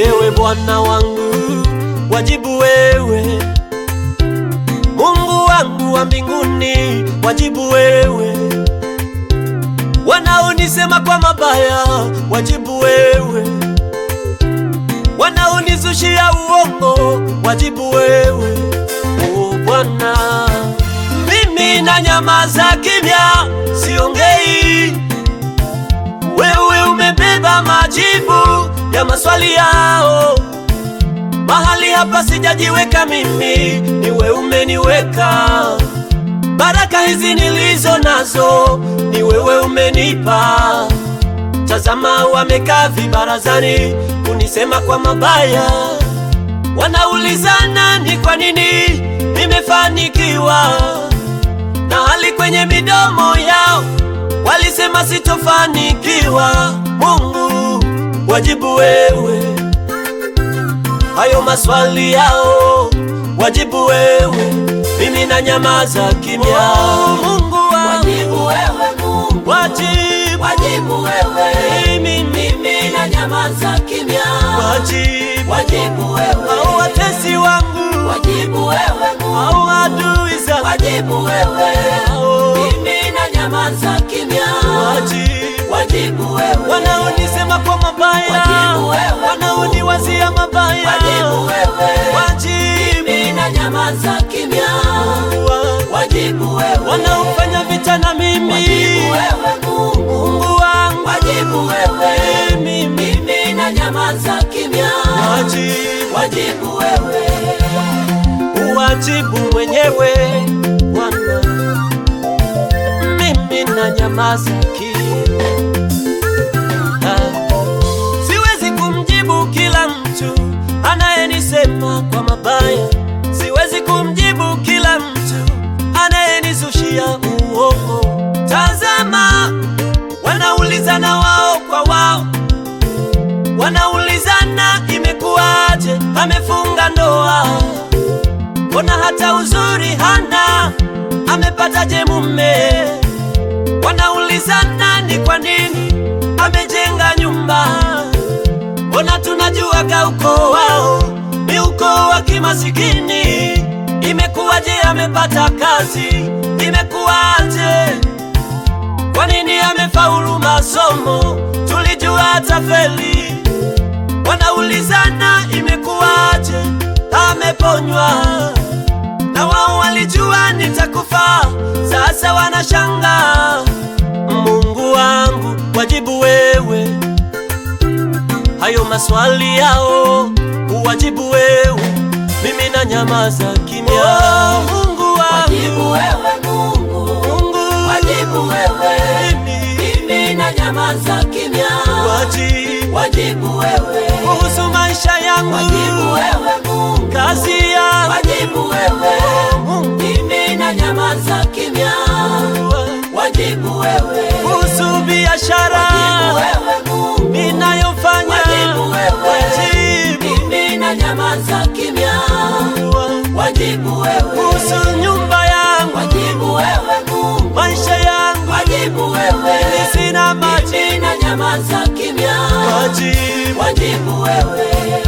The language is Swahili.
Ewe Bwana wangu, wajibu wewe. Mungu wangu wa mbinguni, wajibu wewe. Wanaonisema kwa mabaya, wajibu wewe. Wanaonizushia uongo, wajibu wewe. O Bwana, mimi na nyamaza kimya, siongei. Wewe umebeba majibu ya maswali yao. Mahali hapa sijajiweka mimi, ni wewe umeniweka. Baraka hizi nilizo nazo, ni wewe umenipa. Tazama, wamekaa vibarazani kunisema kwa mabaya, wanaulizana ni kwa nini nimefanikiwa, na hali kwenye midomo yao walisema sitofanikiwa. Mungu, wajibu wewe hayo maswali yao, wajibu wewe, mimi na nyamaza kimya. Mungu wangu, Wajibu wewe Mungu, wajibu, wajibu wewe, mimi, mimi na nyamaza kimya. wajibu, Wajibu wewe, au watesi wangu, wajibu wewe Mungu, au adui zangu, wajibu wewe, au mimi na nyamaza kimya. wajibu, Wajibu wewe, wanaonisema kwa mabaya, Wajibu wewe. wanaoniwazia mabaya, wajibu wewe, wajibu mimi na nyamaza kimya. wangu. Wajibu wewe, wanaofanya vita na mimi, wajibu wewe Mungu, Mungu wangu, wajibu wewe, mimi mimi na nyamaza kimya. wajibu, Wajibu wewe, uwajibu mwenyewe Bwana, mimi na nyamaza kimya. Ah, Siwezi kumjibu kila mtu anayenisema kwa mabaya, siwezi kumjibu kila mtu anayenizushia uongo. Tazama, wanaulizana wao kwa wao, wanaulizana imekuwaje, amefunga ndoa, mbona hata uzuri hana, amepataje mume? Wanaulizana ni kwa nini amejenga nyumba, mbona tunajuaga ukoo wao ni ukoo wa kimasikini. Imekuwaje amepata kazi? Imekuwaje? Kwa nini amefaulu masomo? Tulijua atafeli. Wanaulizana imekuwaje ameponywa, na wao walijua nitakufa, sasa wanashangaa. Mungu wangu, wajibu wewe hayo maswali yao, uwajibu wewe, mimi na nyamaza kimya. Oh, Mungu wajibu wangu, wewe Mungu, Mungu wajibu wewe, mimi mimi na nyamaza kimya. wajibu Wajibu wewe, kuhusu maisha yangu, wajibu wewe Mungu, kazi yangu, wajibu wewe, Mungu mimi na nyamaza kimya. wangu, Wajibu wewe, kuhusu biashara wajibu wewe Mungu, ninayofanya, wajibu wewe, wajibu mimi na nyamaza kimya. wangu, Wajibu wewe, kuhusu nyumba yangu, wajibu wewe Mungu, maisha yangu, wajibu wewe, sina maji, mimi na nyamaza kimya. wajibu Wajibu wewe,